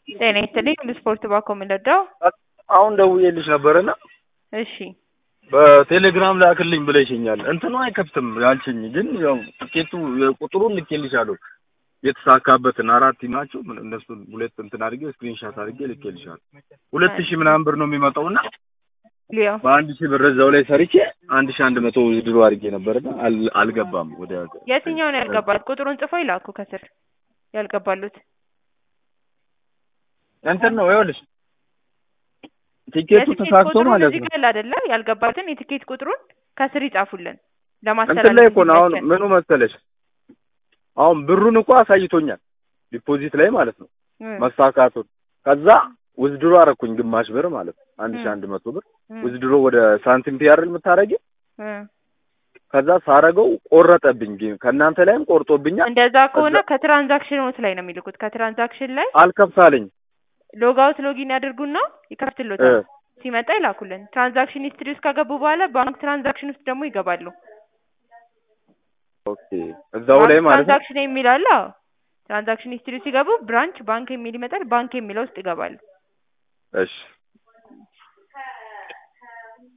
ጤና ይስጥልኝ ስፖርት ባኮ የምንረዳው አሁን ደውዬልሽ ነበርና እሺ በቴሌግራም ላክልኝ ብለሽኛል። እንትኑ አይከፍትም ያልሽኝ ግን ያው ትኬቱ ቁጥሩን ልኬልሻለሁ የተሳካበትን አራት ናቸው ምን እነሱን ሁለት እንትን አድርጌ ስክሪንሻት አድርጌ ልኬልሻለሁ። ሁለት ሺህ ምናምን ብር ነው የሚመጣውና ሊዮ በአንድ ሺህ ብር እዛው ላይ ሰርቼ አንድ ሺህ አንድ መቶ ድሮ አድርጌ ነበርና አል- አልገባም ወደ የትኛው ነው ያልገባት? ቁጥሩን ጽፎ ይላኩ ከስር ያልገባሉት። እንትን ነው ይኸውልሽ ቲኬቱ የትኬት ተሳክቶ ቁጥሩን ማለት እዚህ ነው። ጋር አይደለ ያልገባትን የትኬት ቁጥሩን ከስር ይጻፉልን እንትን ላይ ለማስተላለፍ እኮ ነው አሁን እንዲመቸን። ምኑ መሰለሽ አሁን ብሩን እኮ አሳይቶኛል ዲፖዚት ላይ ማለት ነው እ መሳካቱን ከዛ ውዝድሮ አረኩኝ ግማሽ ብር ማለት ነው አንድ ሺህ እ አንድ መቶ ብር እ ውዝድሮ ወደ ሳንቲም ፒያር የምታረጊ እ ከዛ ሳረገው ቆረጠብኝ ግን ከእናንተ ላይም ቆርጦብኛል እንደዛ ከሆነ ከትራንዛክሽኖት ላይ ነው የሚልኩት። ከትራንዛክሽን ላይ አልከፍታለኝ ሎግ አውት ሎጊን ያድርጉና ይከፍትሎታል። ሲመጣ ይላኩልን። ትራንዛክሽን ሂስትሪ ውስጥ ከገቡ በኋላ ባንክ ትራንዛክሽን ውስጥ ደግሞ ይገባሉ። ኦኬ እዛው ላይ ማለት ነው ትራንዛክሽን የሚል አለ። አዎ። ትራንዛክሽን ሂስትሪ ሲገቡ ብራንች ባንክ የሚል ይመጣል። ባንክ የሚለው ውስጥ ይገባሉ። እሺ